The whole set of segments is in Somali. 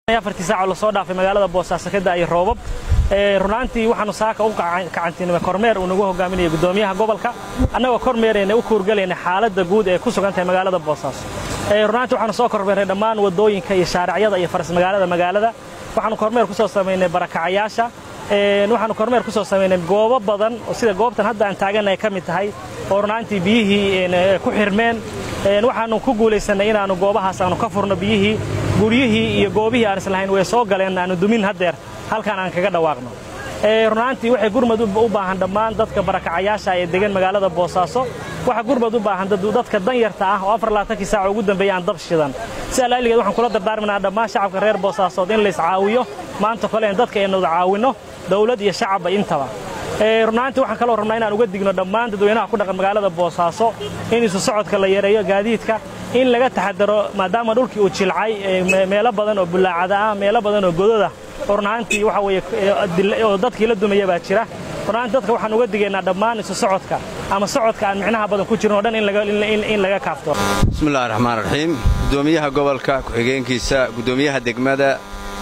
afartii saac oo lasoo dhaafay magaalada boosaaso ka da'ay roobab runaantii waxaanu saaka u kacantinimay kormeer uu nagu hogaaminaya guddoomiyaha gobolka annagoo kormeerayna u kuurgalayna xaaladda guud ee ku sugan tahay magaalada boosaaso runaantii waxaanu soo kormeernay dhammaan waddooyinka iyo shaaracyada iyo faras magaalada magaalada waxaanu kormeer ku soo samaynay barakacayaasha waxaanu kormeer ku soo samaynay goobo badan oo sida goobtan hadda aan taagannahay ka mid tahay oo runaantii biyihii ku xirmeen waxaanu ku guulaysannay inaannu goobahaas aanu ka furno biyihii guryihii iyo goobihii aan islahayn way soo galeen aanu dumin haddeer halkaan aan kaga dhawaaqno runaantii waxay gurmad u baahan dhammaan dadka barakacayaasha ee degan magaalada boosaaso waxa gurmad u baahan dadka danyarta ah oo afar labaatankii saac ugu dambeeya aan dab shidan si allaaligeed waxaan kula dardaarminaa dhammaan shacabka reer boosaasood in lays caawiyo maanta kole in dadka aynu caawinno dawlad iyo shacabba intaba runaantii waxaan kaloo rabnaa inaan uga digno dhammaan dadweynaha ku dhaqan magaalada boosaaso in isu socodka la yareeyo gaadiidka in laga taxadaro maadaama dhulkii uu jilcay meelo badan oo bullaacada ah meelo badan oo gododa oo runaantii waxa weeye oo dadkii la dumaya baa jira runaantii dadka waxaan uga digaynaa dhammaan isu socodka ama socodka aan micnaha badan ku jirin oo dhan in laga kaafto bismillahi raxmaan raxiim guddoomiyaha gobolka ku-xigeenkiisa guddoomiyaha degmada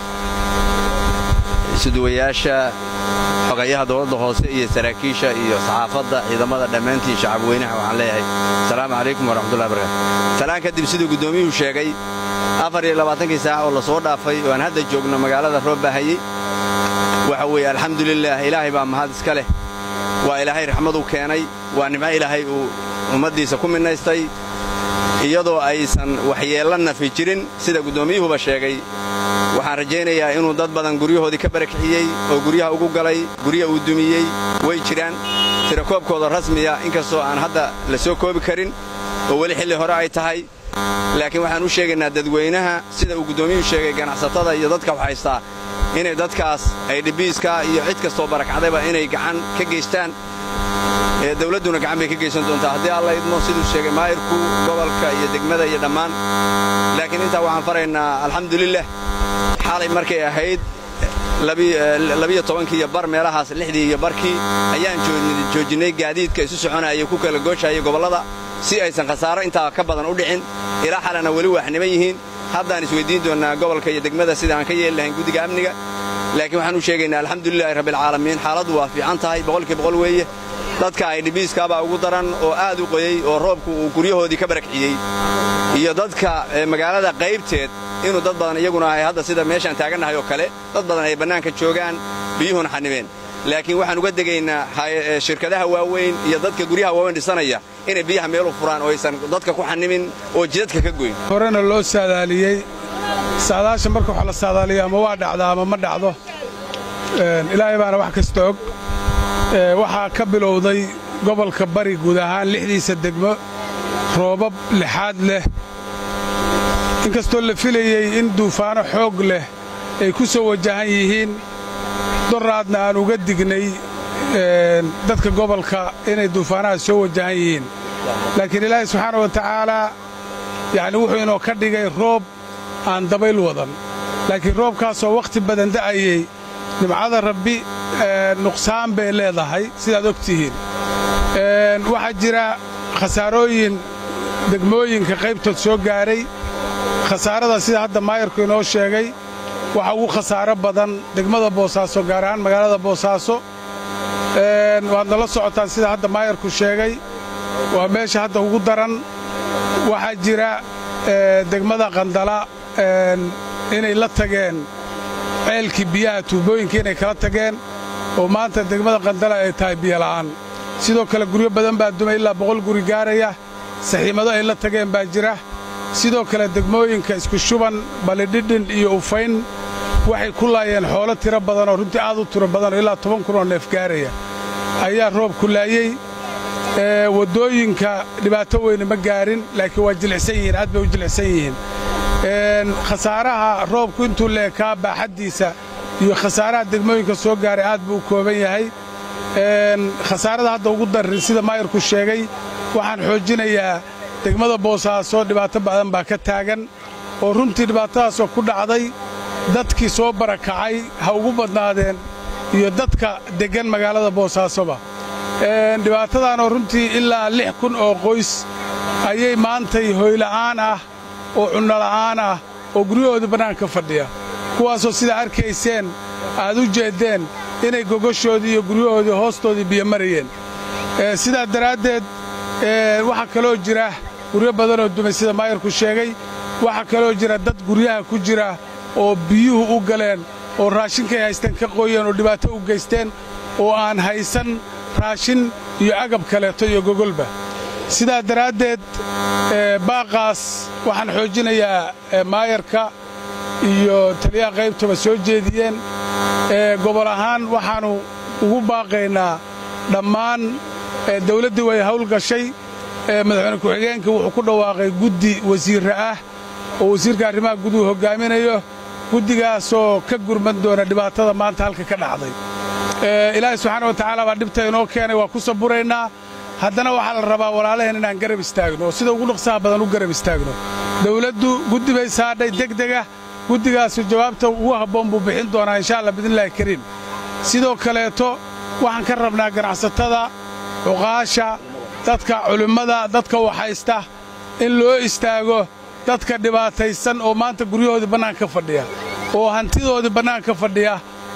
isuduwayaasha xogayaha dowladda hoose iyo saraakiisha iyo saxaafadda ciidamada dhammaantiin shacabweynaha waxaan leeyahay asalaamu calaykum waraxmatullahi barakaatu salaan kadib siduu guddoomiyuhu sheegay afar iyo labaatankii saac oo la soo dhaafay oo aan hadda joogno magaalada roob baahayey waxa weeye alxamdulilaah ilaahay baa mahad iska leh waa ilaahay raxmadu keenay waa nimco ilaahay uu ummaddiisa ku midnaystay iyadoo aysan waxyeella nafi jirin sida guddoomiyuhuba sheegay waxaan rajaynayaa inuu dad badan guryahoodii ka barakiciyey oo guryaha ugu galay gurya uu dumiyey way jiraan tirakoobkooda rasmiya inkastoo aan hadda la soo koobi karin oo weli xilli hore ay tahay laakiin waxaan u sheegaynaa dadweynaha sida uu guddoomiyuhu sheegay ganacsatada iyo dadka wax haystaa inay dadkaas ay dhibiiska iyo cid kastoo barakacdayba inay gacan ka geystaan ee dawladduna gacan bay ka geysan doontaa haddii alla idmo siduu sheegay maayirku gobolka iyo degmada iyo dhammaan laakiin intaa waxaan faraynaa alxamdulilah xalay markay ahayd labiyo tobankii iyo bar meelahaas lixdii iyo barkii ayaan joojinnay gaadiidka isu soconayay ku kala gooshayay gobollada si aysan khasaaro intaa ka badan u dhicin ilaa xalana weli waaxniman yihiin haddaan isweyddiin doonnaa gobolka iyo degmada sida aan ka yeeli lahayn guddiga amniga laakiin waxaan u sheegaynaa alxamdulilahi rabbialcaalamiin xaaladdu waa fiican tahay boqolkii boqol weeye dadka ay dhibiiskaabaa ugu daran oo aad u qoyey oo roobku uu guryahoodii ka barakciyey iyo dadka magaalada qaybteed inuu dad badan iyaguna ahay hadda sida meeshaan taagannahay oo kale dad badan ay bannaanka joogaan biyuhuna xanimeen laakiin waxaan uga degaynaa shirkadaha waaweyn iyo dadka guryaha waaweyn dhisanaya inay biyaha meelu furaan oo aysan dadka ku xanimin oo jidadka ka goyn horena loo saadaaliyey saadaasha marka wax la saadaaliyo ama waa dhacdaa ama ma dhacdo ilaahay baana wax kasta og waxaa ka bilowday gobolka bari guud ahaan lixdiisa degmo roobab lixaad leh inkastoo la filayey in duufaano xoog leh ay ku soo wajahan yihiin doraadna aan uga dignay dadka gobolka inay duufaanahaas soo wajahan yihiin laakiin ilaahay subxaana wa tacaalaa yacni wuxuu inoo ka dhigay roob aan dabayl wadan laakiin roobkaasoo wakhti badan da'ayey nimcada rabbi nuqsaan bay leedahay sidaad og tihiin waxaa jira khasaarooyin degmooyinka qaybtood soo gaaray khasaarada sida hadda maayarku inoo sheegay waxa ugu khasaaro badan degmada boosaaso gaar ahaan magaalada boosaaso waadna la socotaan sida hadda maayarku sheegay waa meesha hadda ugu daran waxaa jira degmada qandala inay la tageen ceelkii biyaha tuubooyinkii inay kala tageen oo maanta degmada qandala ay tahay biyola'aan sidoo kale guryo badan baa dumay ilaa boqol guri gaaraya saxiimado ay la tageen baa jira sidoo kale degmooyinka isku shuban balidhidhin iyo ufayn waxay ku laayeen xoolo tiro badan oo runtii aad u tiro badan oo ilaa toban kun oo neef gaaraya ayaa roob ku laayey waddooyinka dhibaato weyne ma gaarin laakiin waa jilicsan yihiin aad bay u jilicsan yihiin khasaaraha roobku intuu leekaa baaxaddiisa iyo khasaaraha degmooyinka soo gaaray aad buu u kooban yahay khasaarada hadda ugu darrin sida maayarku sheegay waxaan xoojinayaa degmada boosaaso dhibaato badan baa ka taagan oo runtii dhibaatadaasoo ku dhacday dadkii soo barakacay ha ugu badnaadeen iyo dadka deggan magaalada boosaasoba dhibaatadaanoo runtii ilaa lix kun oo qoys ayay maantay hoyla'aan ah oo cunnola'aan ah oo guryahoodii bannaanka fadhiya kuwaasoo sidaa arkayseen aad u jeeddeen inay gogoshoodii iyo guryahoodii hoostoodii biyo marayeen sidaa daraaddeed waxaa kaloo jira guryo badanoo dumay sida maayarku sheegay waxaa kaloo jira dad guryaha ku jira oo biyuhu u galeen oo raashinkay haysteen ka qooyeen oo dhibaato u geysteen oo aan haysan raashin iyo agab kaleeto iyo gogolba sidaa daraaddeed baaqaas waxaan xoojinayaa maayarka iyo taliyaha qaybtaba soo jeediyeen gobol ahaan waxaannu ugu baaqaynaa dhammaan dawladdii way hawlgashay madaxweyne ku-xigeenkii wuxuu ku dhawaaqay guddi wasiirra ah oo wasiirka arrimaha guduhu hoggaaminayo guddigaasoo ka gurman doona dhibaatada maanta halka ka dhacday ilaahay subxaana wa tacaala baa dhibta inoo keenay waa ku saburaynaa haddana waxaa la rabaa walaalaheen inaan garab istaagno oo sida ugu dhaqsaha badan u garab istaagno dawladdu guddi bay saadhay degdega guddigaasu jawaabta ugu habboon buu bixin doonaa insha allah biidnillahi kariim sidoo kaleeto waxaan ka rabnaa ganacsatada cuqaasha dadka culimmada dadka waxhaysta in loo istaago dadka dhibaataysan oo maanta guryahoodii bannaanka ka fadhiya oo hantidoodii bannaanka ka fadhiya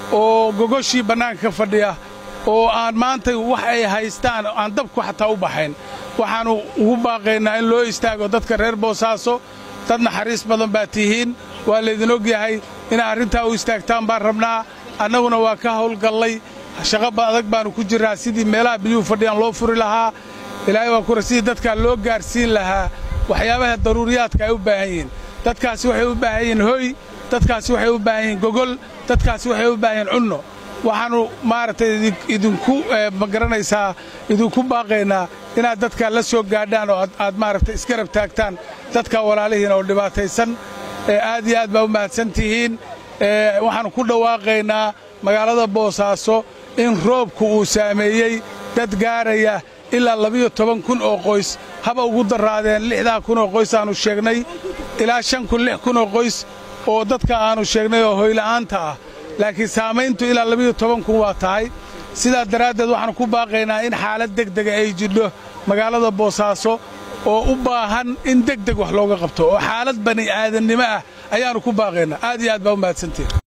oo gogoshii bannaanka ka fadhiya oo aan maanta wax ay haystaan aan dabku xataa u baxayn waxaannu ugu baaqaynaa in loo istaago dadka reer boosaaso dad naxariis badan baa tihiin waa laydin og yahay inaa arrintaa u istaagtaan baan rabnaa annaguna waa ka hawlgallay shaqaba adag baannu ku jirraa sidii meelaha biyuhu fadhiyaan loo furi lahaa ilaahay waa kura sidii dadkaa loo gaarsiin lahaa waxyaabaha daruuriyaadka ay u baahan yihiin dadkaasi waxay u baahan yihiin hoy dadkaasi waxay u baahan yihiin gogol dadkaasi waxay u baahan yihiin cunno waxaannu maaragtay idinku ma garanaysaa idinku baaqaynaa inaad dadkaa la soo gaadhaan oo aad maaragtay isgarab taagtaan dadka walaalihiina oo dhibaataysan aad iyo aad baa u mahadsan tihiin waxaannu ku dhawaaqaynaa magaalada boosaaso in roobku uu saameeyey dad gaaraya ilaa labiyo toban kun oo qoys haba ugu darraadeen lixdaa kun oo qoys aannu sheegnay ilaa shan kun lix kun oo qoys oo dadka aannu sheegnay oo hoyla'aanta ah laakiin saamayntu ilaa labiyo toban kun waa tahay sidaa daraaddeed waxaannu ku baaqaynaa in xaalad degdega ay jidho magaalada boosaaso oo u baahan in degdeg wax looga qabto oo xaalad bani aadannimo ah ayaannu ku baaqaynaa aad iyo aad baa u mahadsantihin